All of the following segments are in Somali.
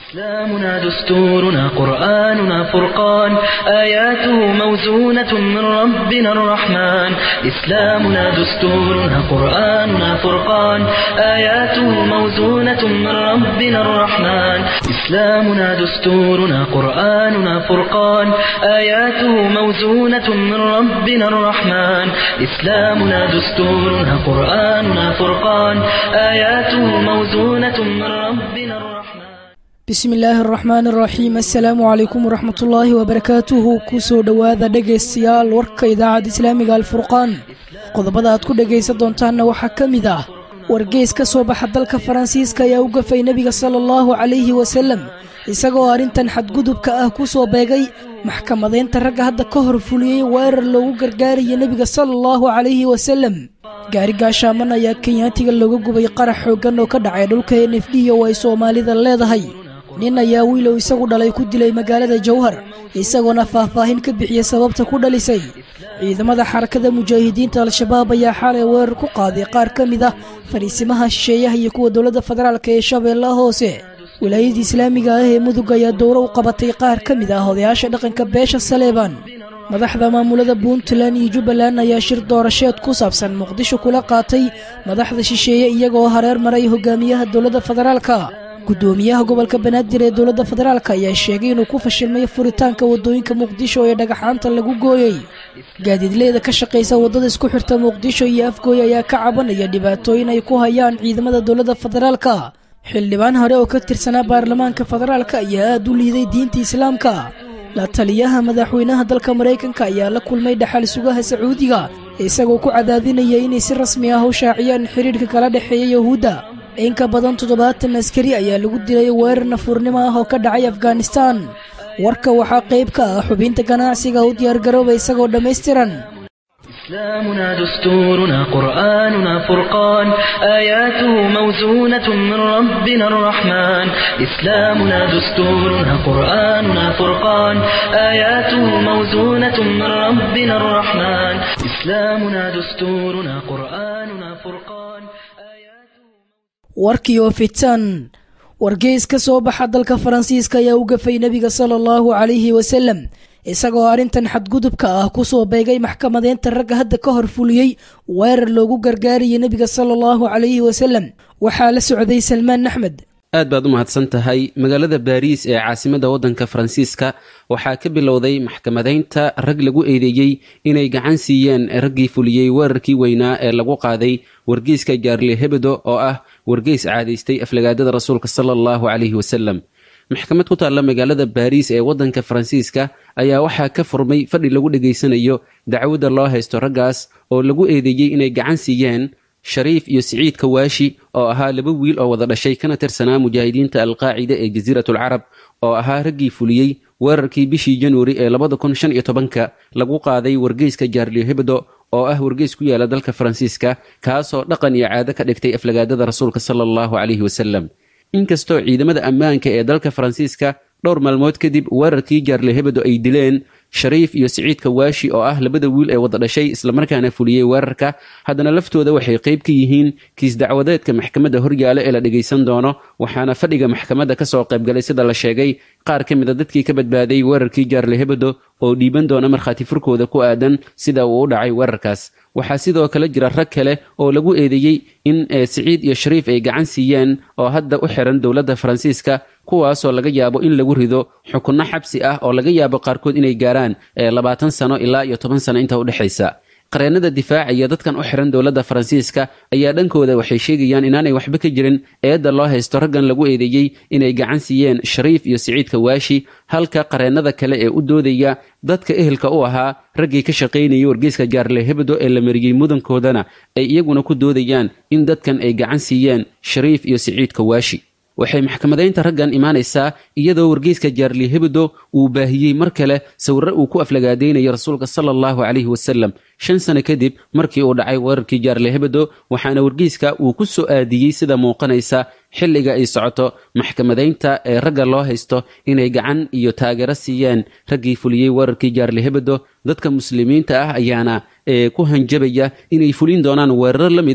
إسلامنا دستورنا قرآننا فرقان آياته موزونة من ربنا الرحمن إسلامنا دستورنا قرآننا فرقان آياته موزونة من ربنا الرحمن إسلامنا دستورنا قرآننا فرقان آياته موزونة من ربنا الرحمن إسلامنا دستورنا قرآننا فرقان آياته موزونة من ربنا الرحمن bismi illaahi araxmaan araxiim assalaamu calaykum waraxmat ullaahi wabarakaatuhu kusoo dhowaada dhegaystayaal warka idaacadda islaamiga alfurqaan qodobada aad ku dhegaysan doontaanna waxaa ka mid ah wargeys ka soo baxa dalka faransiiska ayaa u gafay nebiga sala allahu calayhi wasalem isagoo arrintan xadgudubka ah ku soo beegay maxkamadaynta ragga hadda ka hor fuliyey weerar loogu gargaaraya nebiga sala allahu calayhi wasalem gaari gaashaaman ayaa kenyaatiga looga gubay qarax xooggan oo ka dhacay dhulka n f d oo ay soomaalida leedahay nin ayaa wiilow isagu dhalay ku dilay magaalada jowhar isagoona faahfaahin ka bixiyey sababta ku dhalisay ciidamada xarakada mujaahidiinta al-shabaab ayaa xalay weerar ku qaaday qaar ka mid ah fariisimaha shisheeyaha iyo kuwa dowladda federaalk ee shabeellaha hoose wilaayadii islaamiga ah ee mudug ayaa dowro u qabatay qaar ka mid ah odayaasha dhaqanka beesha saleebaan madaxda maamulada puntland iyo jubbaland ayaa shir doorasheed ku saabsan muqdisho kula qaatay madaxda shisheeye iyagoo hareer maray hogaamiyaha dowladda federaalka gudoomiyaha gobolka banaadir ee dowladda federaalk ayaa sheegay inuu ku fashilmay furitaanka wadooyinka muqdisho ee dhagaxaanta lagu gooyey gaadiidleyda ka shaqaysa waddada isku xirta muqdisho iyo afgooy ayaa ka cabanaya dhibaatooyin ay ku hayaan ciidamada dowladda federaalka xildhibaan hore oo ka tirsanaa baarlamaanka federaalka ayaa aad u liiday diinta islaamka la taliyaha madaxweynaha dalka maraykanka ayaa la kulmay dhaxal sugaha sacuudiga isagoo ku cadaadinaya inay si rasmi ah u shaaciyaan xiriirka kala dhexeeya yahuudda in ka badan toddobaatan askari ayaa lagu dilay weerar nafuurnimo ah oo ka dhacay afghanistan warka waxaa qayb ka ah xubinta ganacsiga u diyaargarooba isagoo dhammaystiran إسلامنا دستورنا قرآننا فرقان آياته موزونة من ربنا الرحمن إسلامنا دستورنا قرآننا فرقان آياته موزونة من ربنا الرحمن إسلامنا دستورنا قرآننا فرقان warkii oo fitan wargeys ka soo baxa dalka faransiiska ayaa u gafay nebiga sala allahu calayhi wasalem isagoo arrintan xadgudubka ah ku soo beegay maxkamadeynta ragga hadda ka hor fuliyey weerar loogu gargaarayay nebiga sala allahu calayhi wasalem waxaa la socday salmaan axmed aad baad u mahadsan tahay magaalada baariis ee caasimadda waddanka faransiiska waxaa ka bilowday maxkamadaynta rag lagu eedeeyey inay gacan siiyeen raggii fuliyey weerarkii weynaa ee lagu qaaday wargeyska jaarle hebedo oo ah wargeys caadaystay aflagaadada rasuulka sala allahu calayhi wasalem maxkamad ku taalla magaalada baariis ee waddanka faransiiska ayaa waxaa ka furmay fadhi lagu dhegaysanayo dacwadda loo haysto raggaas oo lagu eedeeyey inay gacan siiyeen shariif iyo siciid kawaashi oo ahaa laba wiil oo wada dhashay kana tirsanaa mujaahidiinta alqaacida ee jasiiratulcarab oo ahaa raggii fuliyey weerarkii bishii januari ee labada kun shan iyo tobanka lagu qaaday wargeyska jaarlio hebdo oo ah wargeys ku yaala dalka faransiiska kaasoo dhaqan iyo caado ka dhigtay aflagaadada rasuulka sala allahu calayhi wasalem inkastoo ciidamada ammaanka ee dalka faransiiska dhowr maalmood kadib weerarkii jaarle hebedo ay dileen shariif iyo siciid kawaashi oo ah labada wiil ee wada dhashay islamarkaana fuliyey weerarka haddana laftooda waxay qayb ka yihiin kiis dacwadeedka maxkamadda horyaale ee la dhegaysan doono waxaana fadhiga maxkamadda kasoo qaybgalay sida la sheegay qaar ka mid a dadkii ka badbaaday weerarkii jaarle hebedo oo dhiiban doona markhaati furkooda ku aadan sida uu u dhacay weerarkaas waxaa sidoo kale jira rag kale oo lagu eedeeyey in siciid iyo shariif ay gacan siiyeen oo hadda u xiran dowladda faransiiska kuwaasoo laga yaabo in lagu rido xukunno xabsi ah oo laga yaabo qaarkood inay gaaraan labaatan sano ilaa iyo toban sano inta udhexaysa qareennada difaacaya dadkan u xiran dowladda faransiiska ayaa dhankooda waxay sheegayaan inaanay waxba ka jirin eedda loo haysto raggan lagu eedeeyey inay gacan siiyeen shariif iyo siciid kawaashi halka qareennada kale ee u doodaya dadka ehelka u ahaa raggii ka shaqaynayay wargeyska jaarle hebdo ee la mariyey mudankoodana ay iyaguna ku doodayaan in dadkan ay gacan siiyeen shariif iyo siciid kawaashi waxay maxkamadaynta raggan imaanaysaa iyadoo wargeyska jaarli hebdo uu baahiyey mar kale sawirre uu ku aflagaadaynaya rasuulka sala allahu calayhi wasalem shan sano kadib markii uu dhacay weerarkii jaarle hebdo waxaana wargeyska uu ku soo aadiyey sida muuqanaysa xilliga ay socoto maxkamadaynta ee ragga loo haysto inay gacan iyo taageero siiyeen raggii fuliyey weerarkii jaarle hebdo dadka muslimiinta ah ayaana ku hanjabaya inay fulin doonaan weeraro la mid ah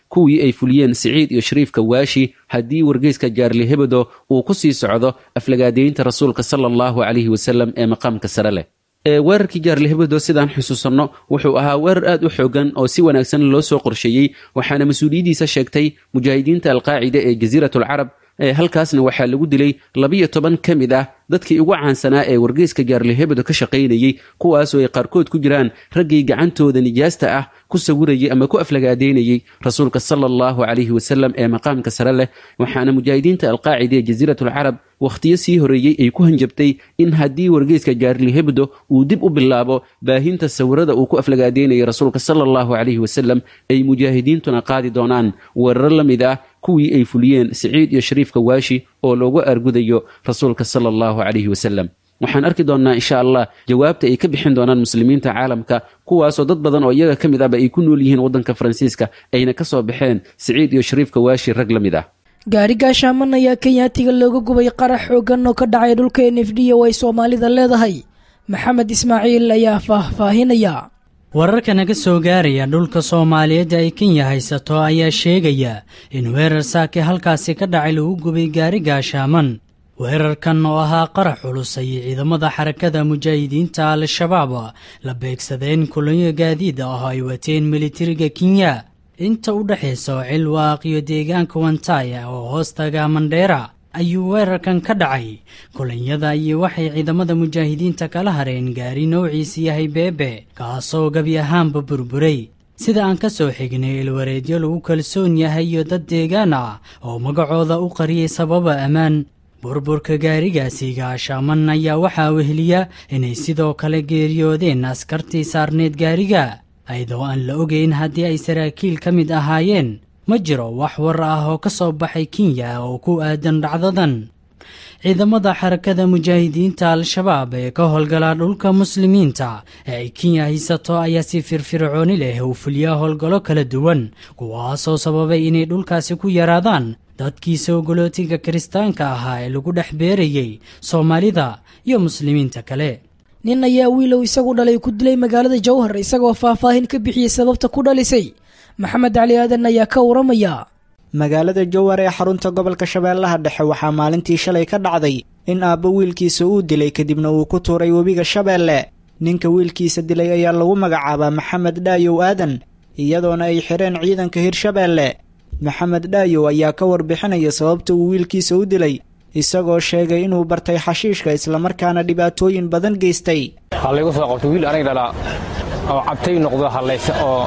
kuwii ay fuliyeen siciid iyo shariifka waashi haddii wargeyska jaarli hebedo uu ku sii socdo aflagaadeynta rasuulka sala allahu calayhi wasalam ee maqaamka sare leh weerarkii jaarli hebedo sidaan xusuusanno wuxuu ahaa weerar aad u xoogan oo si wanaagsan loo soo qorsheeyey waxaana mas-uuliyaddiisa sheegtay mujaahidiinta alqaacida ee jasiiratulcarab halkaasna waxaa lagu dilay labiyo toban ka mid ah dadkii ugu caansanaa ee wargeyska jaarli hebedo ka shaqaynayey kuwaasoo ay qaarkood ku jiraan raggii gacantooda nijaasta ah ku sawirayay ama ku aflagaadeynayey rasuulka sala allahu calayhi wasalam ee maqaamka sare leh waxaana mujaahidiinta alqaacida ee jasiiratulcarab wakhtiyo sii horeeyey ay ku hanjabtay in haddii wargeyska jaarli hebdo uu dib u bilaabo baahinta sawirada uu ku aflagaadeynayay rasuulka sala allahu calayhi wasalam ay mujaahidiintuna qaadi doonaan weeraro la mid ah kuwii ay fuliyeen siciid iyo shariifka waashi oo loogu argudayo rasuulka sala allahu calayhi wasalam waxaan arki doonnaa insha allah jawaabta ay ka bixin doonaan muslimiinta caalamka kuwaasoo dad badan oo iyaga ka mid ahba ay ku nool yihiin waddanka faransiiska ayna ka soo baxeen siciid iyo shariifka waashi rag la mid ah gaari gaashaaman ayaa kenyaatiga looga gubay qarax xoogan oo ka dhacay dhulka n f d oo ay soomaalida leedahay maxamed ismaaciil ayaa faahfaahinaya wararka naga soo gaaraya dhulka soomaaliyeed ay kenya haysato ayaa sheegaya in weerar saake halkaasi ka dhacay lagu gubay gaari gaashaaman weerarkan oo ahaa qarax culus ayay ciidamada xarakada mujaahidiinta al-shabaab la beegsadeen kulanyo gaadiid ah ay wateen militariga kenya inta u dhexaysa cilwaaq iyo deegaanka wantaya oo hoostaga mandheera ayuu weerarkan ka dhacay kulanyada iyo waxay ciidamada mujaahidiinta kala hareen gaari noociisa yahay beebe kaasoo gebi ahaanba burburay sida aan ka soo xignay ilwareedyo lagu kalsoon yahay iyo dad deegaan ah oo magacooda u qariyay sababa ammaan burburka gaarigaasi gaashaaman ayaa waxaa weheliya inay sidoo kale geeriyoodeen askartii saarneed gaariga ayadoo aan la ogeyn haddii ay saraakiil ka mid ahaayeen ma jiro wax war ah oo ka soo baxay kenya oo ku aadan dhacdadan ciidamada xarakada mujaahidiinta al-shabaab ee ka howlgala dhulka muslimiinta ee ay kenya haysato ayaa si firfircooni leh u fuliya howlgallo kala duwan kuwaasoo sababay inay dhulkaasi ku yaraadaan dadkii soogolootiga kiristaanka ahaa ee lagu dhex beerayey soomaalida iyo muslimiinta kale nin ayaa wiilow isagu dhalay ku dilay magaalada jowhar isagoo faahfaahin ka bixiyey sababta ku dhalisay maxamed cali aadan ayaa ka waramaya magaalada jowhar ee xarunta gobolka shabeellaha dhexe waxaa maalintii shalay ka dhacday in aabbo wiilkiisa uu dilay kadibna uu ku tuuray webiga shabeelle ninka wiilkiisa dilay ayaa lagu magacaabaa maxamed dhaayow aadan iyadoona ay xidheen ciidanka hirshabeelle maxamed dhaayow ayaa ka warbixinaya sababta uu wiilkiisa u dilay isagoo sheegay inuu bartay xashiishka islamarkaana dhibaatooyin badan geystay waxaa laygu soo qabtay wiil aniga dhalaa oo cabtay noqdo hallayse oo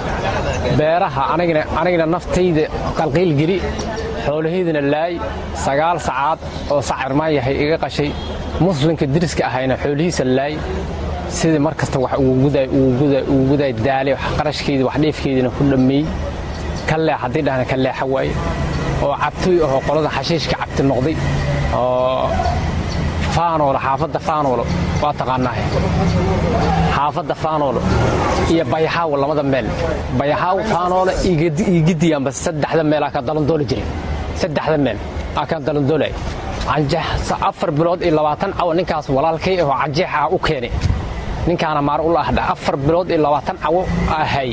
beeraha anigana naftayda qalqiil geli xoolahaydana laay sagaal sacaad oo sacirmaan yahay iga qashay muslimka diriska ahayna xoolihiisa laay sidii mar kasta wax ugu guday daale qarashkeydii wax dheefkeydina ku dhammeey ka leex haddii dhahna ka leexa waaye oo cabtooy ahoo qolada xashiishka cabti noqday oo faanoolo xaafadda faanoolo waa taqaanaahe xaafadda faanoolo iyo bayaxaawo labada meel bayaxaawo faanoolo iyo gidiyaanba saddexda meel aa ka dalandooli jiray saddexda meel aa ka dalandoolay canjeex afar bilood iyo labaatan cawo ninkaas walaalkay ahoo canjeex ah u keenay ninkaana maar ula ahdha afar bilood iyo labaatan cawo ahay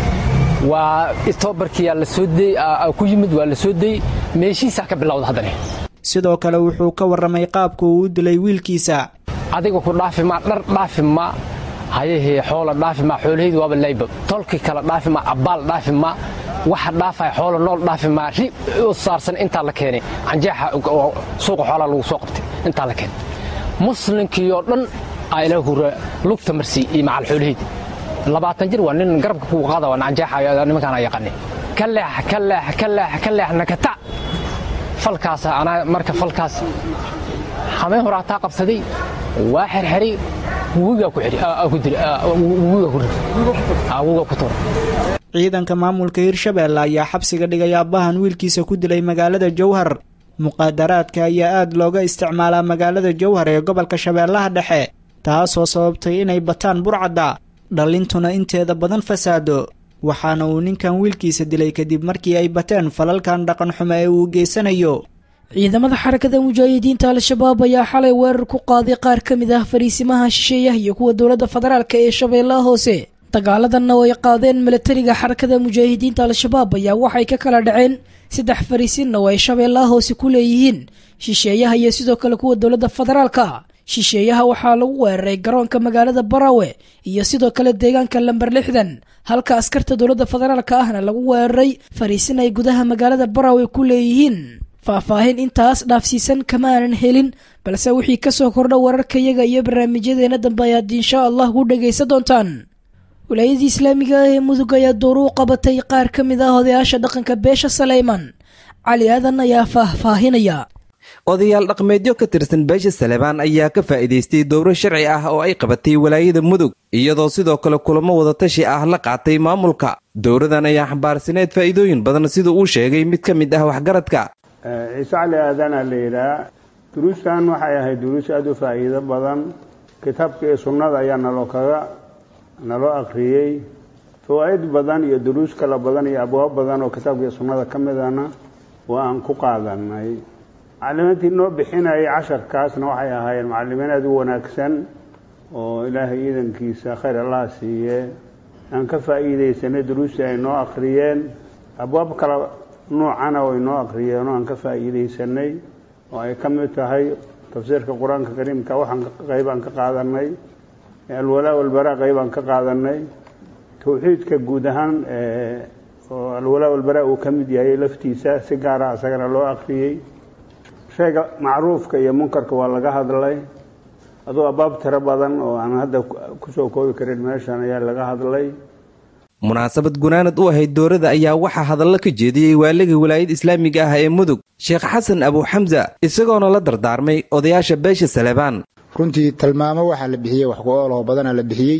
waa itoobarkiyaa la soo deyey ku yimid waa la soo deyey meeshiisaa ka bilowda haddane sidoo kale wuxuu ka warramay qaabka uu u dilay wiilkiisa adiga ku dhaafi maa dhar dhaafi maa hayahee xoola dhaafi maa xoolahaydu waaba layba tolki kale dhaafi maa abbaal dhaafi maa waxa dhaafaya xoola nool dhaafi maa ri u saarsan intaa la keenay canjeexa suuqa xoolaa lagu soo qabtay intaa la keenay muslimkii oo dhan aa ilaah hura lugta marsi iyo macal xoolahaydi labaatan jir waa nin garabka kuu qaada waa canjeexa nimankaana yaqaani ka leex ka leex ka leex ka leex nakata falkaas anaa marka falkaas xameen hore hataa qabsaday waa xerxeray wugigaa ku xidhi ku diri wugigaa ku rid wugigaa ku tuura ciidanka maamulka hirshabeelle ayaa xabsiga dhigay aabbahan wiilkiisa ku dilay magaalada jowhar muqaadaraadka ayaa aad looga isticmaalaa magaalada jowhar ee gobolka shabeellaha dhexe taasoo sababtay inay bataan burcadda dhallintuna inteeda badan fasaado waxaana uu ninkan wiilkiisa dilay kadib markii ay bateen falalkan dhaqan xumo ee uu geysanayo ciidamada xarakada mujaahidiinta al-shabaab ayaa xalay weerar ku qaaday qaar ka mid ah fariisimaha shisheeyaha iyo kuwa dowladda federaalk ee shabeellaha hoose dagaaladanna oo ay qaadeen milatariga xarakada mujaahidiinta al-shabaab ayaa waxay ka kala dhaceen saddex fariisinna oo ay shabeellaha hoose ku leeyihiin shisheeyaha iyo sidoo kale kuwa dowladda federaalka shisheeyaha waxaa lagu weeraray garoonka magaalada barawe iyo sidoo kale deegaanka lamber lixdan halka askarta dowladda federaalka ahna lagu weeraray fariisin ay gudaha magaalada barawe ku leeyihiin faahfaahin intaas dhaafsiisan kama aanan helin balse wixii kasoo kordha wararkayaga iyo barnaamijyadeena dambe ayaad insha allah ku dhagaysan doontaan wilaayadii islaamiga ah ee mudug ayaa dooru u qabatay qaar ka mid ah odayaasha dhaqanka beesha saleyman cali aadan ayaa faahfaahinaya odayaal dhaqmeedyo ka tirsan beesha salebaan ayaa ka faa'iidaystay dowro sharci ah oo ay qabatay walaayada mudug iyadoo sidoo kale kulamo wadatashi ah la qaatay maamulka dowradan ayaa xambaarsaneed faa'iidooyin badan sida uu sheegay mid ka mid ah waxgaradka ciise cali aadana la yidhaah duruustan waxay ahayd duruus aada u faa'iido badan kitaabka iyo sunnada ayaa naloo kaga naloo akhriyey fawaa'id badan iyo duruus kala badan iyo abwaab badan oo kitaabka iyo sunnada ka midana waa aan ku qaadanay macalimiintii noo bixinayay casharkaasna waxay ahaayeen macalimiin aada u wanaagsan oo ilaahay iidankiisa khayr allaha siiye aan ka faa'iidaysanay duruustii ay noo akhriyeen abwaab kala nuucana way noo akhriyeen oo aan ka faa'iidaysanay oo ay ka mid tahay tafsiirka qur-aanka kariimka waxaan qaybaan ka qaadanay alwalaa walbaraa qaybaan ka qaadanay tawxiidka guud ahaan oo alwalaa walbaraa uu ka mid yahay laftiisa si gaara isagana loo akhriyey shayga macruufka iyo munkarka waa laga hadlay aduu abaab tiro badan oo aan hadda kusoo koobi karin meeshan ayaa laga hadlay munaasabad gunaanad u ahayd dowrada ayaa waxaa hadallo ka jeediyey waaligii walaayad islaamiga ah ee mudug sheekh xasan abuuxamsa isagoona la dardaarmay odayaasha beesha salebaan runtii tilmaamo waxaa la bixiyey wax ku-ooloo badana la bixiyey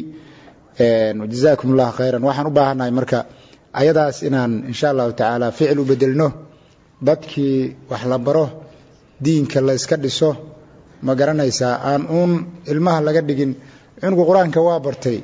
jazaakum ullahu khayran waxaan u baahannahay marka ayadaas inaan insha allahu tacaala ficil u bedelno dadkii wax la baro diinka la yska dhiso ma garanaysaa aan uun ilmaha laga dhigin cunugu qur-aanka waa bartay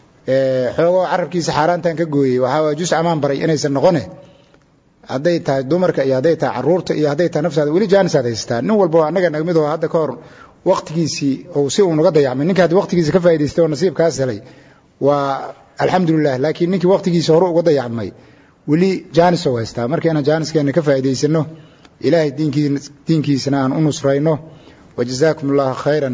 xoogoo carabkiisa xaaraantan ka gooyey waxaa jus amaan baray inaysan noqone hadday tahay dumarka iyo hadday tahay caruurta iyo hadday tahay naftaada weli jaanisaad haysataa nin walba annaga nagmid oo hadda ka hor wakhtigiisii ou si uunaga dayacmay ninka haddi wakhtigiisa ka faa'idaystay oo nasiibkaas helay waa alxamdulilah laakiin ninkii wakhtigiisa hore uga dayacmay weli jaanis oo haystaa marka inaan jaaniskeenna ka faa'idaysano ilaahay diinkiisana aan u nusrayno wajazaakum allahu khayran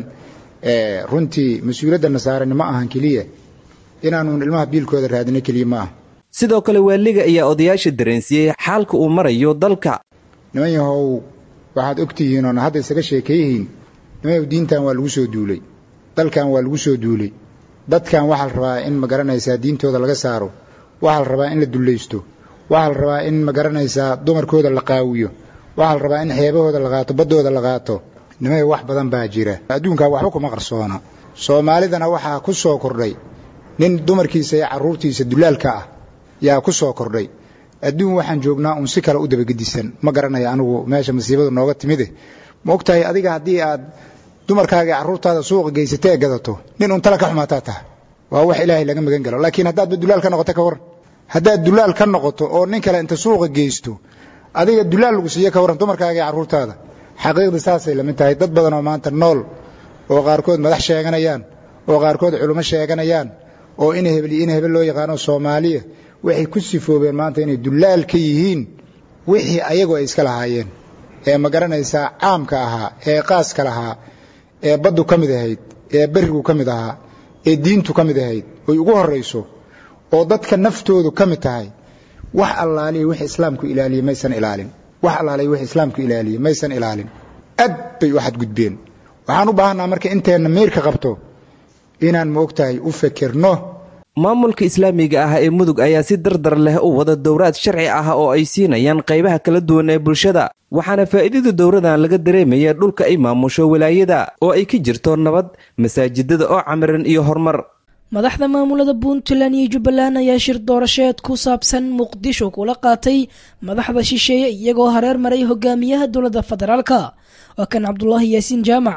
runtii mas-uuliyadda nasaarani ma ahan keliya inaanuun ilmaha biilkooda raadino keliya ma aha sidoo kale waaliga ayaa odayaasha dareensiiyey xaalka uu marayo dalka niman yahow waxaad ogtihiin oona hadda isaga sheekeeyihiin niman yahow diintan waa lagu soo duulay dalkan waa lagu soo duulay dadkan waxaa la rabaa in ma garanaysaa diintooda laga saaro waxaa la rabaa in la dullaysto waxaa la rabaa in ma garanaysaa dumarkooda la qaawiyo waxaa la rabaa in xeebahooda la qaato baddooda la qaato nimayo wax badan baa jira adduunkaa waxba kuma qarsoona soomaalidana waxaa ku soo kordhay nin dumarkiisa iyo carruurtiisa dulaalka ah yaa ku soo kordhay adduun waxaan joognaa uun si kale u dabagedisan ma garanaya anigu meesha masiibadu nooga timide ma ogtahay adiga haddii aad dumarkaaga iyo carruurtaada suuqa geysatee gadato nin uun tala ka xumaataa taha waa wax ilaahay laga magan galo laakiin haddaadba dulaal ka noqoto ka waran haddaad dulaal ka noqoto oo nin kale inta suuqa geysto adiga dulaal lagu siiye ka warran dumarkaaga iyo carruurtaada xaqiiqda saasay lamid tahay dad badan oo maanta nool oo qaarkood madax sheeganayaan oo qaarkood culummo sheeganayaan oo ina hebel iyo ina hebel loo yaqaano soomaaliya waxay ku sifoobeen maanta inay dulaal ka yihiin wixii ayagu ay iska lahaayeen ee ma garanaysaa caamka ahaa ee qaaska lahaa ee baddu ka mid ahayd ee berigu ka mid ahaa ee diintu ka mid ahayd oy ugu horrayso oo dadka naftoodu ka mid tahay wax allaaliya wix islaamku ilaaliye maysan ilaalin wax allaaliya wix islaamku ilaaliye maysan ilaalin aad bay u xadgudbeen waxaan u baahannaha marka inteenna meyrka qabto inaan ma ogtahay u fekerno maamulka islaamiga ah ee mudug ayaa si dardar leh u wada dowraad sharci ah oo ay siinayaan qaybaha kala duwan ee bulshada waxaana faa'iidada dowradan laga dareemaya dhulka ay maamusho walaayada oo ay ka jirto nabad masaajidada oo camiran iyo horumar madaxda maamulada puntland iyo jubbaland ayaa shir doorasheed ku saabsan muqdisho kula qaatay madaxda shisheeye iyagoo hareer maray hogaamiyaha dowladda federaalka waa kan cabdulaahi yaasiin jaamac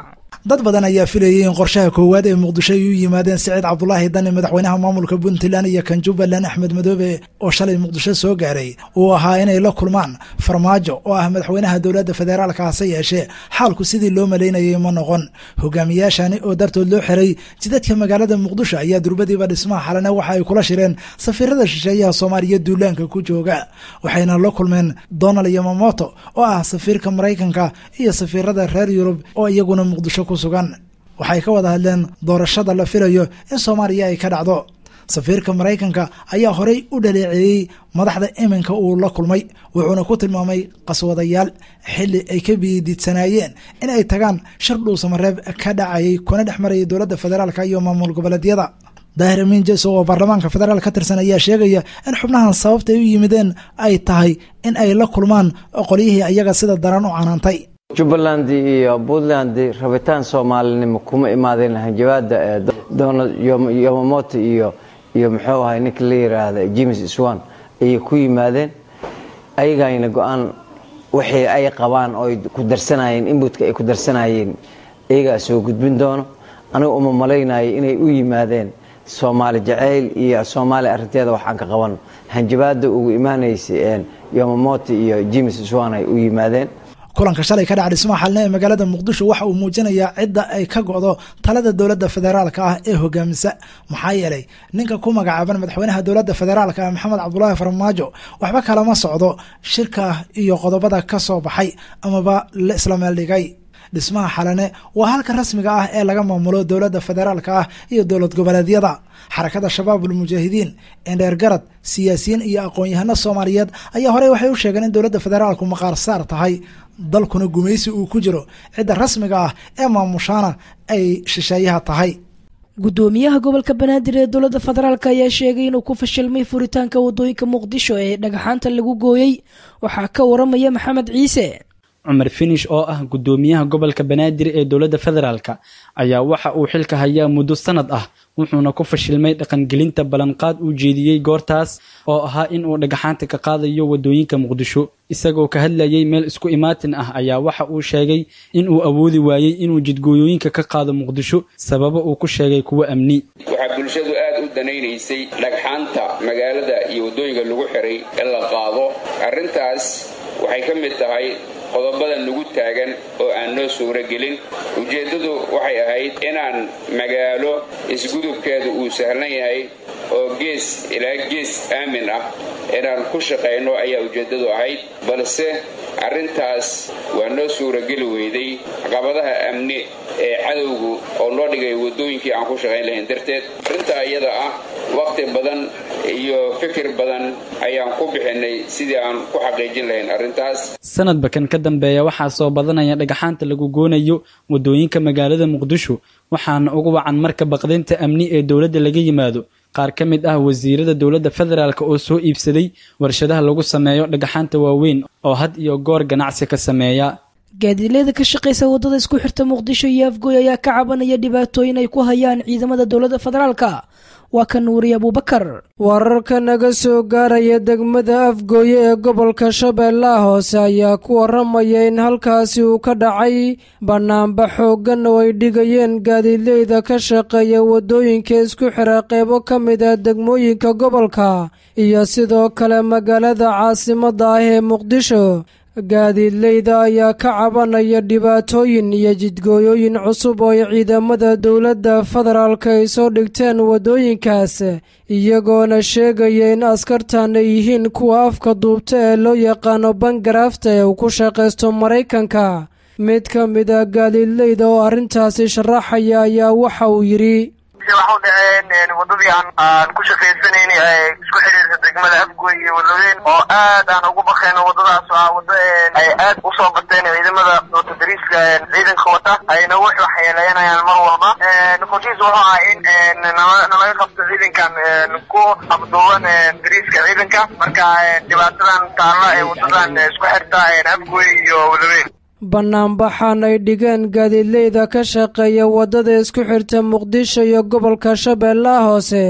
dad badan ayaa filayay in qorshaha koowaad ee muqdisho ay u yimaadeen siciid cabdulaahi dani madaxweynaha maamulka puntland iyo kan jubbaland axmed madoobe oo shalay muqdisho soo gaaray uu ahaa inay la kulmaan farmaajo oo ah madaxweynaha dowladda federaalka hase yeeshee xaalku sidii loo malaynayay ma noqon hogaamiyaashani oo dartood loo xiray jidadka magaalada muqdisho ayaa durbadiiba dhismaha xalane waxa ay kula shireen safiirada shisheeyaha soomaaliya duulaanka ku jooga waxayna la kulmeen donald yamamoto oo ah safiirka maraykanka iyo safiirada reer yurub oo iyaguna muqdisho ku sugan waxay ka wada hadleen doorashada la filayo in soomaaliya ay ka dhacdo safiirka maraykanka ayaa horey u dhaleeceeyey madaxda iminka uu la kulmay wuxuuna ku tilmaamay qaswadayaal xili ay ka biidiidsanaayeen in ay tagaan shir dhuusamareeb ka dhacayay kuna dhex marayay dowladda federaalk iyo maamul goboleedyada daahir amiin jeso oo baarlamaanka federaal ka tirsan ayaa sheegaya in xubnahan sababta ay u yimideen ay tahay in ay la kulmaan qolyihii ayaga sida daran u canaantay jubbaland iyo puntland rabitaan soomaalinimo kuma imaadeen hanjabaada donald yomamoto iyo iyo muxuu ahay ninka la yiraahda james swan ayay ku yimaadeen ayagayna go-aan wixii ay qabaan oo ku darsanayeen inbutka ay ku darsanayeen iyagaa soo gudbin doono aniga uma malaynayo inay u yimaadeen soomaali jacayl iyo soomaaliya arrinteeda waxaan ka qaban hanjabaada ugu imaanaysa yomamoto iyo james swan ay u yimaadeen kulanka shalay ka dhaca dhismaha xalne ee magaalada muqdisho waxa uu muujinayaa cidda ay ka go'do talada dowladda federaalka ah ee hogaamisa maxaa yeelay ninka ku magacaaban madaxweynaha dowladda federaalka ah maxamed cabdulaahi farmaajo waxba kalama socdo shirka iyo qodobada ka soo baxay amaba la isla meel dhigay dhismaha xalane waa halka rasmiga ah ee laga maamulo dowladda federaalka ah iyo dowlad goboleedyada xarakada shabaabul mujaahidiin indheer garad siyaasiyiin iyo aqoon-yahano soomaaliyeed ayaa horey waxay u sheegeen in dowladda federaalku maqaar saar tahay dalkuna gumaysi uu ku jiro cidda rasmiga ah ee maamushaana ay shisheeyaha tahay gudoomiyaha gobolka banaadir ee dowladda federaalk ayaa sheegay inuu ku fashilmay furitaanka wadooyinka muqdisho ee dhagaxaanta lagu gooyey waxaa ka waramaya maxamed ciise cumar finish oo ah gudoomiyaha gobolka banaadir ee dowladda federaalk ayaa waxa uu xilka hayaa muddo sanad ah wuxuuna ku fashilmay dhaqangelinta ballanqaad uu jeediyey goortaas oo ahaa in uu dhagaxaanta ka qaadayo wadooyinka muqdisho isagoo ka hadlayay meel isku imaatin ah ayaa waxa uu sheegay in uu awoodi waayey inuu jidgooyooyinka ka qaado muqdisho sababo uu ku sheegay kuwo amni waxaa bulshadu aad u danaynaysay dhagxaanta magaalada iyo waddooyinka lagu xiray in la qaado arrintaas waxay ka mid tahay qodobada nagu taagan oo aan noo suuro gelin ujeeddadu waxay ahayd inaan magaalo isgudubkeedu uu sahlan yahay oo gees ilaa gees aamin ah inaan ku shaqayno ayaa ujeeddadu ahayd balse arrintaas waa noo suurogeli weyday caqabadaha amni ee cadowgu oo noo dhigay waddooyinkii aan ku shaqayn lahayn darteed arrintaa iyada ah wakhti badan iyo fikir badan ayaan ku bixinay sidii aan ku xaqiijin lahayn arrintaas sanadba kan ka dambeeya waxaa soo badanaya dhagaxaanta lagu goonayo waddooyinka magaalada muqdisho waxaana ugu wacan marka baqdinta amni ee dowladda laga yimaado qaar ka mid ah wasiirada dowladda federaalk oo soo iibsaday warshadaha lagu sameeyo dhagaxaanta waaweyn oo had iyo goor ganacsi ka sameeya gaadiidleyda ka shaqaysa waddada isku xirta muqdisho iyo afgooy ayaa ka cabanaya dhibaatooyin ay ku hayaan ciidamada dowladda federaalka waa ka nuuriye abuubakar wararka naga soo gaaraya degmada afgooye ee gobolka shabeellaha hoose ayaa ku waramaya in halkaasi uu ka dhacay bannaanba xooggan oo ay dhigayeen gaadiidleyda ka shaqeeya waddooyinka isku xira qeybo ka mid ah degmooyinka gobolka iyo sidoo kale magaalada caasimadda ah ee muqdisho gaadiidleyda ayaa ka cabanaya dhibaatooyin iyo jidgooyooyin cusub oo ay ciidamada dowladda federaalka ay soo dhigteen waddooyinkaas iyagoona sheegaya in askartan ay yihiin kuwa afka duubta ee loo yaqaano bangaraafta ee uu ku shaqaysto maraykanka mid ka mid ah gaadiidleyda oo arrintaasi sharaxaya ayaa waxa uu yidhi waxa u dhaceen wadadii aan aan ku shaqaysanayna ee isku xidhiirta degmada afgoy iyo waloween oo aad aan ugu bakayno wadadaas waa wado ay aad usoo bateen ciidamada watadariiska ciidanka wata ayna wax waxyeeleynayaan mar walba qorshihiis wuxuu ahaa in nalaga qabto ciidankan ku abduuban dariiska ciidanka marka dhibaatadan taalla ee wadadan isku xirta afgoy iyo waloween bannaanbaxan ay dhigeen gaadiidleyda ka shaqeeya waddada isku xirta muqdisho iyo gobolka shabeellaha hoose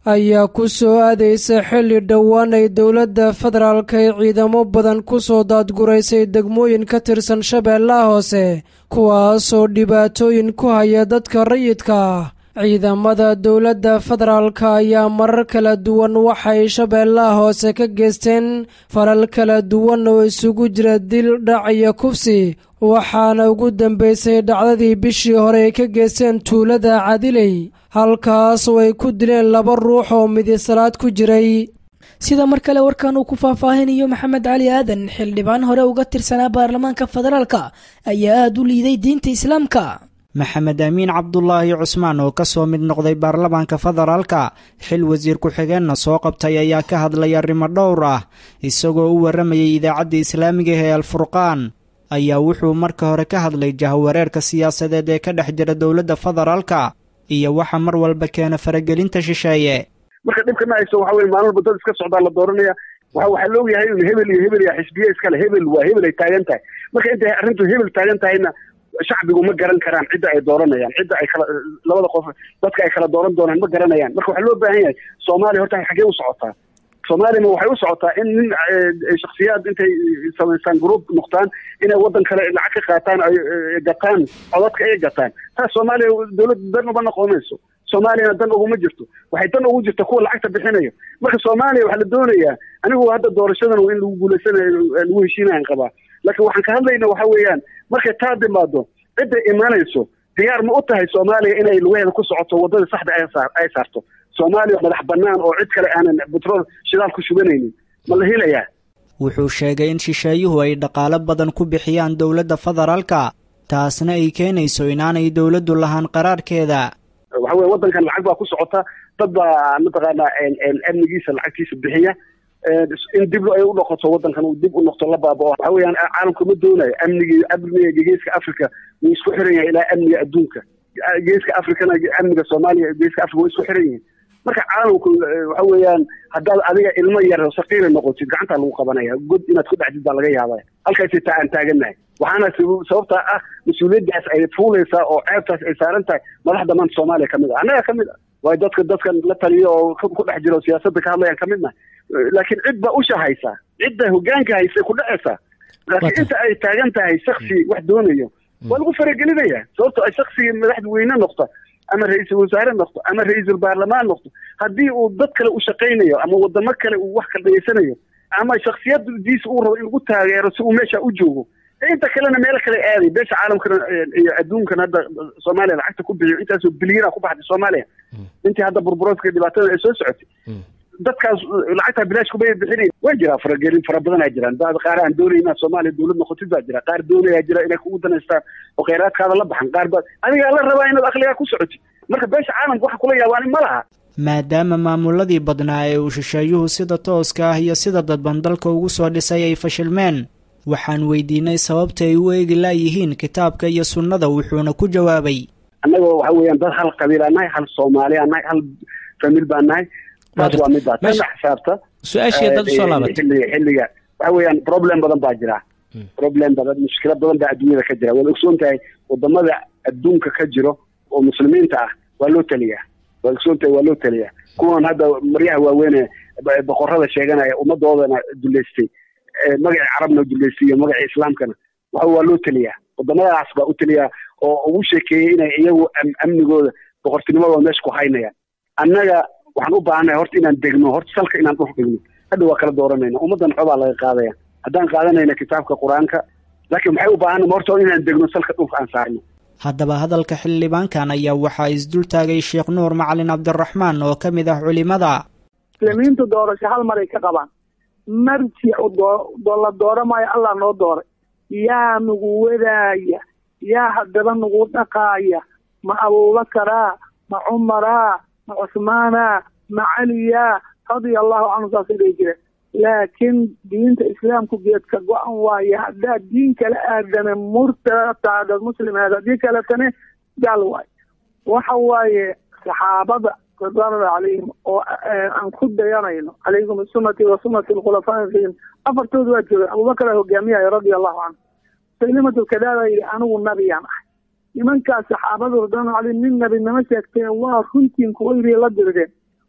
ayaa ku soo aadaysa xilli dhowaan ay dowladda federaalka ee ciidamo badan ku soo daadguraysay degmooyin ka tirsan shabeellaha hoose kuwaasoo dhibaatooyin ku haya dadka rayidka ah ciidamada dowladda federaalka ayaa marar kala duwan waxay shabeellaha hoose ka geysteen falal kala duwan oo isugu jira dil dhac iyo kufsi waxaana ugu dambaysay dhacdadii bishii hore ay ka geysteen tuulada cadiley halkaas oo ay ku dileen laba ruux oo midisalaad ku jiray sida mar kale warkan uu ku faahfaahinayo maxamed cali aadan xildhibaan hore uga tirsanaa baarlamaanka federaalka ayaa aada u liiday diinta islaamka maxamed amiin cabdulaahi cusmaan oo ka soo mid noqday baarlamaanka federaalka xil wasiir ku-xigeenna soo qabtay ayaa ka hadlay arrimo dhowr ah isagoo u warramayay idaacadda islaamiga ee alfurqaan ayaa wuxuu marka hore ka hadlay jahwareerka siyaasadeed ee ka dhex jira dowladda federaalka iyo waxa mar walba keena faragelinta shisheeye marka dhibka dhacayso waxa weye maalin walba dad iska socdaa la dooranaya waxa waxaa la ogyahay in hebel iyo hebel iyo xisbiye iskale hebel waa hebel ay taagan tahay marka intay arrintu hebel taagan tahayna shacbigu ma garan karaan cidda ay dooranayaan cidda ay kala labada qof dadka ay kala dooran doonaan ma garanayaan marka waxaa loo baahan yahay soomaaliya horta xaggee u socotaa soomaaliyama waxay u socotaa in nin shaksiyaad intay samaystaan group noqtaan inay waddan kale lacag ka qaataan ay gataan codadka ay gataan taas soomaaliya dowladda dan uma noqonayso soomaaliyana dan uguma jirto waxay dan ugu jirta kuwa lacagta bixinayo marka soomaaliya waxaa la doonayaa anigu hadda doorashadan in lagu guulaysanayo lagu heshiinayan qabaa laakiin waxaan ka hadlayna waxa weeyaan markay taa timaado cidday imaanayso diyaar ma u tahay soomaaliya inay lugaheeda ku socoto waddada saxda ay saarto soomaaliya madax bannaan oo cid kale aanan betrool shidaal ku shubanaynin ma la helayaa wuxuu sheegay in shisheeyuhu ay dhaqaalo badan ku bixiyaan dowladda federaalka taasna ay keenayso inaanay dowladdu lahaan qaraarkeeda waxa weye waddankan lacag baa ku socota dad baa mataqaanaa amnigiisa lacagtiisa bixiya in dib ay u noqoto waddankan uu dib u noqto la baabao waxa weeyaan caalamka ma doonayo amnigi amniga geeska africa wuu isku xiran yahay ilaa amniga adduunka geeska africana amniga soomaaliya geeska africa way isku xiran yihiin marka caalamku waxa weeyaan haddaad adiga ilmo yar saqiira noqotid gacantaa lagu qabanaya god inaad ku dhacdid baa laga yaabaya halkaasi taa aan taagannahay waxaana sababtaa ah mas-uuliyaddaas ay fuulaysaa oo ceebtaas ay saaran tahay madaxda maanta soomaaliya kamid ah annaga kamid ah waayo dadka dadkan la taliyo oo ku dhex jiro siyaasadda ka hadlayaan kamid nahay laakiin cid baa usha haysaa cidda hogaanka haysay ku dhacaysaa laakiin inta ay taagan tahay shaksi wax doonayo waa lagu faragelinaya sababto ay shaksigii madaxweyne noqta ama ra-iisul wasaare noqdo ama ra-iisul baarlamaan noqdo haddii uu dad kale u shaqaynayo ama wadamo kale uu wax kala dhageysanayo ama shaksiyadiisa uu rabo in lagu taageero si uu meesha u joogo inta kalena meelo kale aaday beesha caalamkana iyo adduunkan hadda soomaaliya lacagta ku bixiyo intaasoo bilyana ku baxday soomaaliya intii hadda burburoodka dhibaatada ay soo socotay dadkaas lacagtaa bilaash kuma bixinayn waa jiraa faragelin fara badanaa jiraan dad qaar aan doonay inaad soomaaliya dowlad noqotid baa jira qaar doonayaa jira inay kugu danaystaan oo kheyraadkaada la baxan qaar baa adigaa la rabaa inaad akligaa ku socotid marka beesha caalamka waxa kula yaabaan ma laha maadaama maamuladii badnaa ee uu shisheeyuhu sida tooska ah iyo sida dadban dalka ugu soo dhisay ay fashilmeen waxaan weydiinay sababta ay u eegi laayihiin kitaabka iyo sunnada wuxuuna ku jawaabay annagoo waxa weeyaan dad hal qabiilaa nahay hal soomaaliyaa nahay hal famil baa nahay taas waa middaa tana xisaabta su-aashii dad usoo laabatay xilliga xilliga waxa weeyaan problem badan baa jira problem badan mushkilo badan baa adduunyada ka jira waad ogsoon tahay wadamada adduunka ka jiro oo muslimiinta ah waa loo taliyaa waad ogsoon tahay waa loo taliyaa kuwan hadda maryaha waaweyne boqorada sheeganaya ummadoodana duleystay magacii carabna duleystay iyo magacii islaamkana waxa waa loo taliyaa wadamadaas baa u taliyaa oo ugu sheekeeyey inay iyagu amnigooda boqortinimadooda meesha ku haynayaan annaga waxaan u baahannahay horta inaan degno horta salka inaan dhul dhigno hadha waa kala dooranayna ummaddan xobaa laga qaadaya haddaan qaadanayna kitaabka qur-aanka laakiin maxay u baahanna horta inaan degno salka dhulka aan saarno haddaba hadalka xildhibaankan ayaa waxaa isdultaagay sheekh nuur macalin cabdiraxmaan oo ka mid ah culimada muslimiintu doorasho hal maray ka qabaan marjicu la dooramaayo allah noo dooray yaa nagu wadaaya yaa haddaba nagu dhaqaaya ma abuubakaraa ma cumaraa ma cusmaana ma caliya radia allahu canhu saasay dhihi jireen laakiin diinta islaamku geedka go-an waaye haddaad diin kala aadane murtataadad muslimeed haddii kaletane gaal waayo waxa waaye saxaabada ridwaanullah calayhim oo aan ku dayanayno calaykum bisunati wa sunati alkhulafaa rashidin afartooda waa joogeen abubakar aa hogaamiyayo radia allahu canhu saylimatulkadaada yidhi anigu nabiyaan ahay nimankaas saxaabadu ridwaanullah calayhim nin nabinimo sheegteen waa runtiin kuwa yidhi la dirideen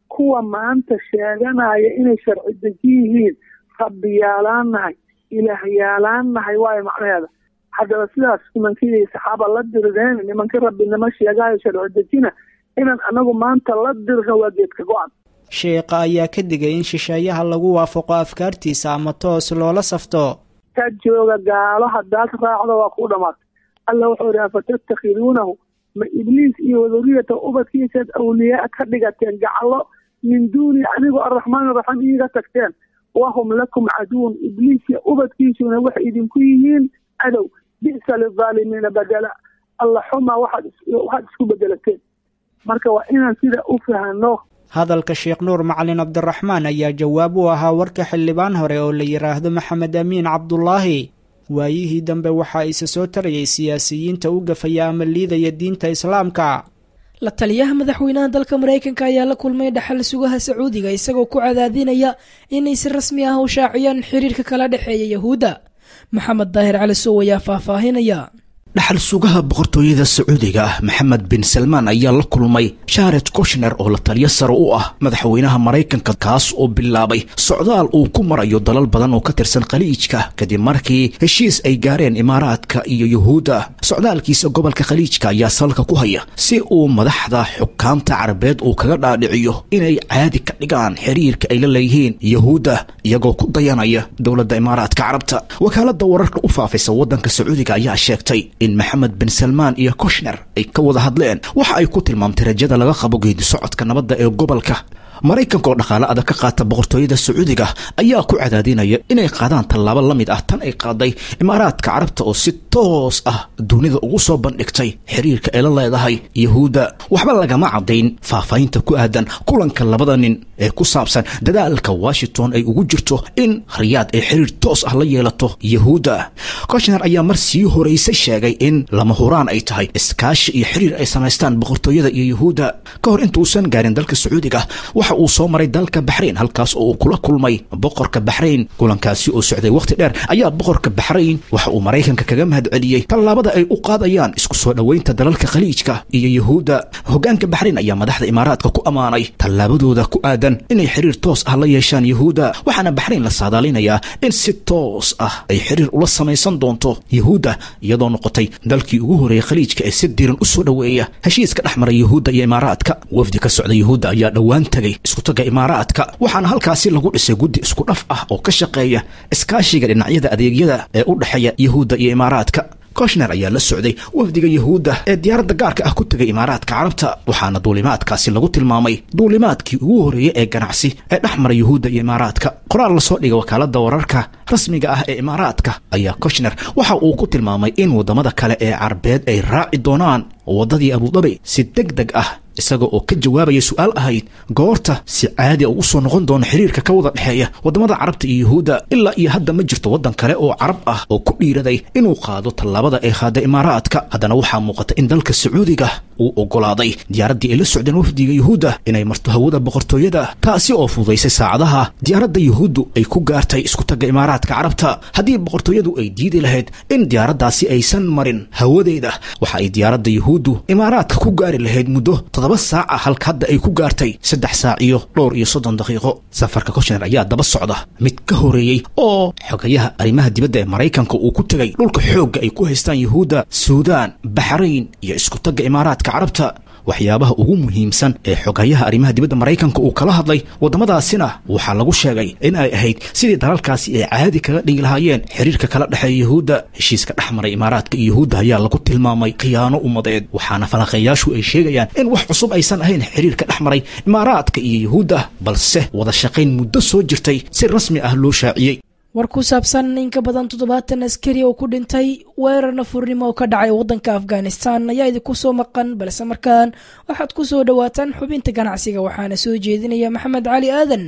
kuwa maanta sheeganaya inay sharci deji yihiin rabbiyaalaan nahay ilaahyaalaan nahay waayo macnaheeda haddaba sidaas nimankii saxaaba la dirideen nimankii rabbinimo sheegaayo sharci dejina inaan anagu maanta la dirno waa geedka go-an sheekha ayaa ka digay in shisheeyaha lagu waafaqo afkaartiisa ama toos loola safto ka jooga gaalo haddaad raacdo waa kuu dhamaatay alla wuxuu ihi afatattakhiduunahu ma ibliis iyo waduriyata ubadkiisaad awliyaa ka dhigateen gacalo min duuni anigoo arraxmaan araxiim iiga tagteen wahum lakum caduun ibliis iyo ubadkiisuna waxay idinku yihiin cadow bi'sa lilaalimiina badela alla xumaa waxaad waxaad isku bedelateen marka waa inaan sida u fahano hadalka sheekh nuur macalin cabdiraxmaan ayaa jawaab u ahaa warka xildhibaan hore oo la yidhaahdo maxamed amiin cabdulaahi waayihii dambe waxaa isa soo tarayay siyaasiyiinta u gafaya ama liidaya diinta islaamka la taliyaha madaxweynaha dalka maraykanka ayaa la kulmay dhaxal sugaha sacuudiga isagoo ku cadaadinaya inay si rasmi ah u shaaciyaan xiriirka kala dhexeeya yahuudda maxamed daahir cali sow ayaa faahfaahinaya dhaxal sugaha boqortooyada sacuudiga ah maxamed bin salmaan ayaa la kulmay shared koshner oo la taliyo sare u ah madaxweynaha maraykanka kaas oo bilaabay socdaal uu ku marayo dalal badan oo ka tirsan khaliijka kadib markii heshiis ay gaareen imaaraadka iyo yuhuudda socdaalkiisa gobolka khaliijka ayaa salka ku haya si uu madaxda xukaamta carabeed uu kaga dhaadhiciyo inay caadi ka dhigaan xiriirka ay la leeyihiin yuhuudda iyagoo ku dayanaya dowladda imaaraadka carabta wakaalada wararka u faafaysa waddanka sacuudiga ayaa sheegtay in maxamed bin salmaan iyo koshner ay ka wada hadleen waxa ay ku tilmaamtay rajada laga qabo geedi socodka nabadda ee gobolka maraykanka oo dhaqaale adag ka qaata boqortooyada sacuudiga ayaa ku cadaadinaya inay qaadaan tallaabo la mid ah tan ay qaaday imaaraadka carabta oo si toos ah dunida ugu soo bandhigtay xiriirka ay la leedahay yuhuudda waxba lagama caddayn faahfaahinta ku aadan kulanka labada nin ee ku saabsan dadaalka washington ay ugu jirto in riyaad ay xiriir toos ah la yeelato yuhuudda koshner ayaa mar sii horeysay sheegay in lama huraan ay tahay iskaashi iyo xiriir ay samaystaan boqortooyada iyo yuhuudda ka hor intuusan gaarin dalka sacuudiga waxa uu soo maray dalka baxrayn halkaas oo uu kula kulmay boqorka baxrayn kulankaasi oo socday wakhti dheer ayaa boqorka baxrayn waxa uu maraykanka kaga mahad celiyey tallaabada ay u qaadayaan isku soo dhoweynta dalalka khaliijka iyo yuhuudda hoggaanka baxrayn ayaa madaxda imaaraadka ku ammaanay tallaabadooda ku aadan inay xiriir toos ah la yeeshaan yuhuudda waxaana baxrayn la saadaalinayaa in si toos ah ay xiriir ula samaysan doonto yuhuudda iyadoo noqotay dalkii ugu horeeyey khaliijka ee si diiran u soo dhoweeya heshiiska dhex mara yuhuudda iyo imaaraadka wafdi ka socda yuhuudda ayaa dhowaan tegay iskutaga imaaraadka waxaana halkaasi lagu dhisay guddi isku dhaf ah oo ka shaqeeya iskaashiga dhinacyada adeegyada ee u dhexeeya yuhuudda iyo imaaraadka koshner ayaa la socday wafdiga yuhuudda ee diyaaradda gaarka ah ku tegay imaaraadka carabta waxaana duulimaadkaasi lagu tilmaamay duulimaadkii ugu horreeyey ee ganacsi ee dhex mara yuhuudda iyo imaaraadka qoraal lasoo dhigay wakaaladda wararka rasmiga ah ee imaaraadka ayaa koshner waxa uu ku tilmaamay in waddamada kale ee carabeed ay raaci doonaan waddadii abudabi si deg deg ah isaga oo ka jawaabaya su-aal ahayd goorta si caadi a ugu soo noqon doono xiriirka ka wada dhexeeya waddamada carabta iyo yuhuudda ilaa iyo hadda ma jirto waddan kale oo carab ah oo ku dhiiraday inuu qaado tallaabada ay qaada imaaraadka haddana waxaa muuqata in dalka sacuudiga uu oggolaaday diyaaraddii ay la socdeen wafdiga yuhuudda inay marto hawada boqortooyada taasi oo fududaysay saacadaha diyaaradda yuhuuddu ay ku gaartay isku tagga imaaraadka carabta haddii boqortooyadu ay diidi lahayd in diyaaraddaasi aysan marin hawadeeda waxa ay diyaaradda yuhuuddu imaaraadka ku gaari lahayd muddo toddoba saaca halka hadda ay ku gaartay saddex saac iyo dhowr iyo soddon daqiiqo safarka koshner ayaa daba socda mid ka horeeyey oo xogayaha arrimaha dibadda ee maraykanka uu ku tegay dhulka xoogga ay ku haystaan yuhuudda suudaan baxrayn iyo isku tagga imaaraadka carabta waxyaabaha ugu muhiimsan ee xogayaha arrimaha dibadda maraykanka uu kala hadlay waddamadaasina waxaa lagu sheegay in ay ahayd sidii dalalkaasi ay caadi kaga dhigi lahaayeen xiriirka kala dhexeeya yuhuudda heshiiska dhex maray imaaraadka iyo yuhuudda ayaa lagu tilmaamay khiyaano ummadeed waxaana falanqeeyaashu ay sheegayaan in wax cusub aysan ahayn xiriirka dhex maray imaaraadka iyo yuhuudda balse wada shaqayn muddo soo jirtay si rasmi ah loo shaaciyey war ku saabsan in ka badan toddobaatan askari oo ku dhintay weerar nafurnimo oo ka dhacay waddanka afghanistan ayaa idinku soo maqan balse markaan waxaad ku soo dhowaataan xubinta ganacsiga waxaana soo jeedinaya maxamed cali aadan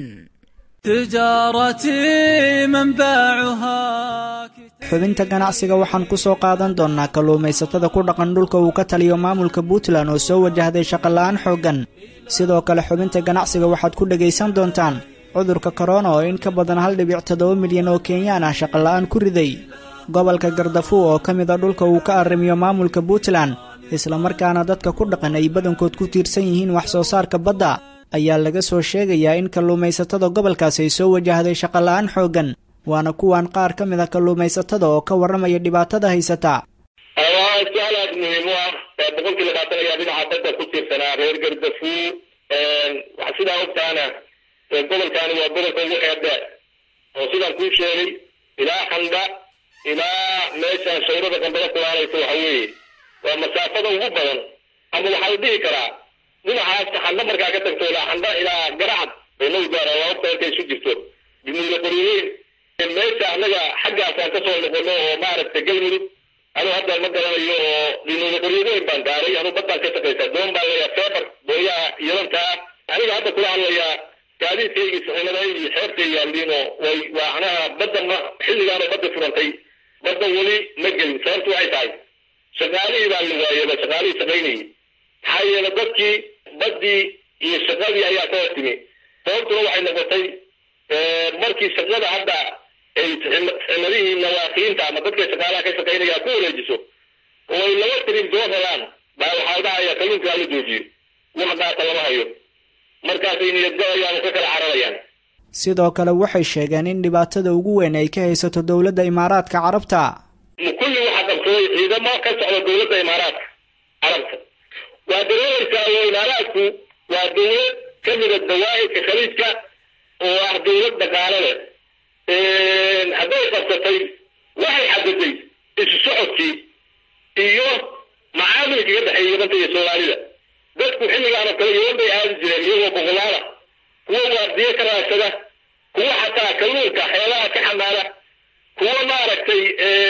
تجارتي منبعها xubinta ganacsiga waxaan ku soo qaadan doonnaa kalluumaysatada ku dhaqan dhulka uu ka taliyo maamulka puntland oo soo wajahday shaqola'aan xooggan sidoo kale xubinta ganacsiga waxaad ku dhegaysan doontaan cudurka korona oo in ka badan hal dhibic toddoba milyan oo kenyaan ah shaqola'aan ku riday gobolka gardafuw oo ka mid a dhulka uu ka arrimiyo maamulka puntland islamarkaana dadka ku dhaqan ay badankood ku tiirsan yihiin wax soo saarka badda ayaa laga soo sheegayaa in kalluumaysatada gobolkaasi ay soo wajahday shaqola'aan xooggan waana kuwan qaar ka mid a kalluumaysatada oo ka warramaya dhibaatada haysata waa su-aal aada muhiim u ah boqolkii labaatan ayaa dhinaca badda ku tiirsanaa reer gardafuu waxa sidaa ogtaana gobolkaani waa gobolka ugu xeerdheer oo sidaan kuu sheegay ilaa xandha ilaa meeshaan shayrada qambada kulaalaysa waxa weeye waa masaafada ugu badan ama waxaa la dhihi karaa dhinacaas xandha markaa ka tagto ilaa xandha ilaa garacad oo noo gaara waa ogta halkay isu jirto jumuuda qoriyeyn meesha annaga xaggaasaan kasoo noqono oo maaragtay galmudug anuu hadda ma garanayo oo jumuuda qoriyeyn baan gaaray anuu baddaan ka shaqaysaa doon baan leeyaa feebar booyaha yadankaa aniga hadda kula hadlayaa gaadiidkaygii saxiimaday iyo xeebtay yaalliin oo way waa anaha badda ma xilligaanoo badda furantay badda weli ma gelin sababtu waxay tahay shaqaalihii baa la waayaba shaqaalihii shaqaynayay maxaa yeele dadkii baddii iyo shaqadii ayaa ka hor timi sababtuna waxay noqotay markii shaqada hadda ay saxiimadihii nawaaqiinta ama dadka shaqaalaha ka shaqaynaya ku wareejiso oo ay laba tirin soo helaan baa waxaa dhahaya kalluunka hala joojiyo wax dhaata lama hayo markaasay niyadgabayaan oo ka kala cararayaan sidoo kale waxay sheegeen in dhibaatada ugu weyn ay ka haysato dowladda imaaraadka carabta kulli waxaa qabsaday ciidamo ka socda dowladda imaaraadka carabta waa dareereysaa oo imaaraadku waa dowlad ka mida dawaa'idka khaliijka oo ah dowlad dhaqaale leh hadday qabsatay waxay xadaday isu socodkii iyo macaamilkii ka dhexeeya yabanta iyo soomaalida dadku xilligaanoo kale yaban bay aadi jireen iyagoo boqolaala kuwa waardiye ka raadsada kuwa xataa kalluunka xeelaha ka xamaala kuwa maaragtay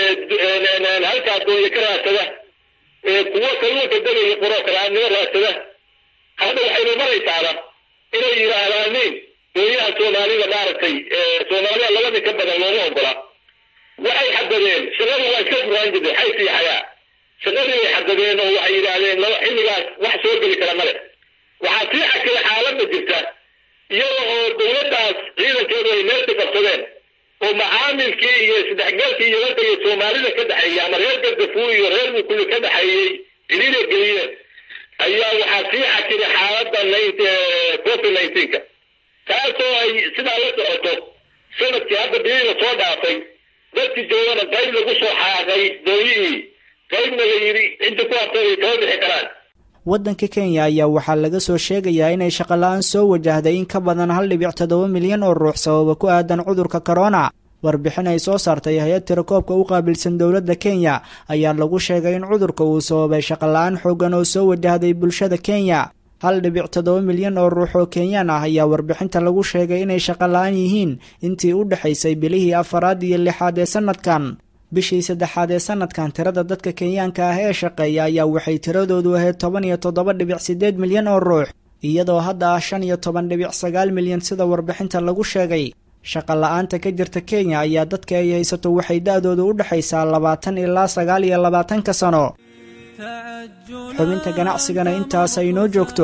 halkaa doonya ka raadsada kuwa kalluunka degaya qoroo kalaadnimo raadsada hadda waxaynu maraysaaba inay yidhaahdaanin dooyaha soomaalida maaragtay soomaalida labadii ka badan looma ogola waxay xadadeen shaqadu waa iska furaan jirtay xaysi iyo xayaa shaqadii bay xadadeen oo waxay yidhaahdeen xilligaas wax soo geli kara male waxaa sii xakila xaaladda jirta iyada oo dowladdaas ciidankeedu ay meelka qabsadeen oo macaamilkii iyo isdhexgalkii yabanta iyo soomaalida ka dhexeeyey ama reer gardafuur iyo reer mukuli ka dhexeeyey ciriira geliyeen ayaa waxaa sii xakilay xaaladda covid nineteenka taasoo ay sidaa la socoto sanadkii hadda biyihii lasoo dhaafay dadkii joogana qayb lagu soo xaaqay dooyihii qaybna la yidhi inta ku hartay ay kama bixi karaan waddanka kenya ayaa waxaa laga soo sheegayaa inay shaqola-aan soo wajahday in ka badan hal dhibic toddoba milyan oo ruux sababa ku aadan cudurka korona warbixin ay soo saartay hay-ad tirakoobka u qaabilsan dowladda kenya ayaa lagu sheegay in cudurka uu sababay shaqola-aan xooggan oo soo wajahday bulshada kenya hal dhibic toddoba milyan oo ruux oo kenyaan ah ayaa warbixinta lagu sheegay inay shaqola-aan yihiin intii u dhexaysay bilihii afaraad iyo lixaad ee sanadkan bishii saddexaad ee sanadkan tirada dadka kenyaanka ah ee shaqeeya ayaa waxay tiradoodu ahayd toban iyo toddoba dhibic siddeed milyan oo ruux iyadoo hadda ah shan iyo toban dhibic sagaal milyan sida warbixinta lagu sheegay shaqa la-aanta ka jirta kenya ayaa dadka ay haysato waxay da-doodu u dhexaysaa labaatan ilaa sagaal iyo labaatanka sano xubinta ganacsigana intaas ay noo joogto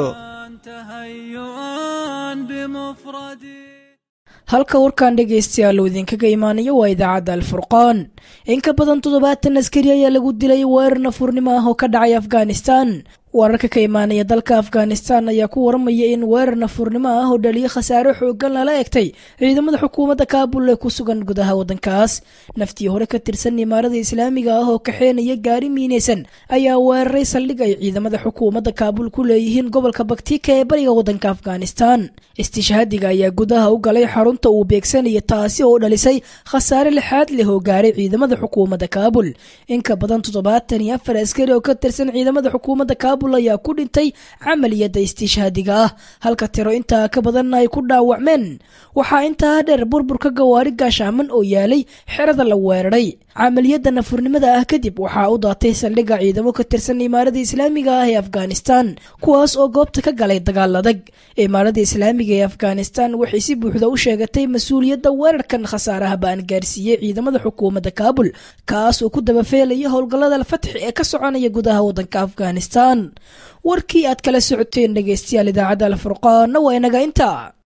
halka warkan dhegaystayaal uu idinkaga imaanayo waa idaacadda alfurqaan in ka badan toddobaatan askari ayaa lagu dilay weerar nafurnimo ah oo ka dhacay afghanistan wararka ka imaanaya dalka afghanistan ayaa ku waramaya in weerar nafurnimo ah oo dhaliyo khasaare xoogan lala egtay ciidamada xukuumadda kaabul ee ku sugan gudaha waddankaas naftii hore ka tirsan imaarada islaamiga ah oo kaxeenaya gaari miinaysan ayaa weeraray saldhig ay ciidamada xukuumadda kaabul ku leeyihiin gobolka baktika ee bariga waddanka afghanistan istishhaadiga ayaa gudaha u galay xarunta uu beegsanaya taasi oo dhalisay khasaare lixaad leh oo gaaray ciidamada xukuumadda kaabul in ka badan toddobaatan iyo afar askari oo ka tirsan ciidamada xukuumadda kaabul ayaa ku dhintay camaliyadda istishhaadiga ah halka tiro intaa ka badanna ay ku dhaawacmeen waxaa intaa dheer burburka gawaari gaashaaman oo yaalay xerada la weeraray camaliyadda nafurnimada ah kadib waxaa u daatay saldhigga ciidamo ka tirsan imaarada islaamiga ah ee afghanistan kuwaas oo goobta ka galay dagaal adag imaarada islaamiga ee afghanistan waxay si buuxda u sheegatay mas-uuliyadda weerarkan khasaaraha baan gaarsiiyey ciidamada xukuumadda kaabul kaas oo ku dabafeelaya howlgallada alfatxi ee ka soconaya gudaha waddanka afghanistan warkii aad kala socoteen dhegaystayaal idaacadda alfurqaanna waa inaga intaa